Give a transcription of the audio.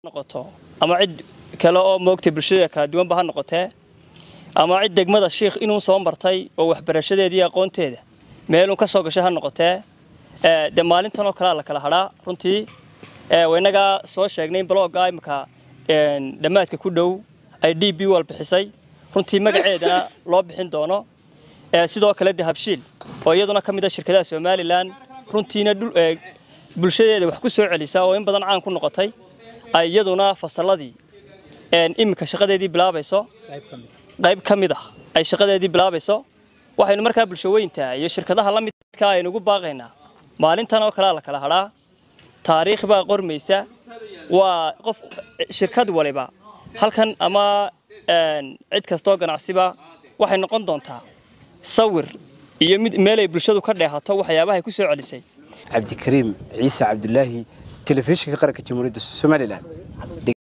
noqoto ama cid kale oo moogtay bulshada kala duwanba ha noqotee ama cid degmada shiikh inuu soo martay oo waxbarashadeeda iyo aqoonteeda meeluu ka soo gashay ha noqotee dee maalintan oo kalea la kala hadhaa runtii inagaa soo sheegnay in blogga imika dhammaadka ku dhow ay d b wal bixisay runtii magaceedana loo bixin doono sidoo kale dahabshiil oo iyaduna ka mid a shirkadaha somalilan runtiina bulshadeeda wax ku soo celisa oo in badan caan ku noqotay ay iyaduna fasalladii iminka shaqadeedii bilaabayso qayb ka mid ah ay shaqadeedii bilaabayso waxaynu markaa bulshaweynta iyo shirkadaha la midka aynugu baaqaynaa maalintan oo kalea la kala hadhaa taariikh baa qormaysa waa qof shirkad waliba halkan ama cid kastoo ganacsiba waxay noqon doontaa sawir iyo mid meelay bulshadu ka dheehato waxyaabahay ku soo celisay cabdikariim ciise cabdulaahi telefishinka qaranka jamhuuriyadda somalilan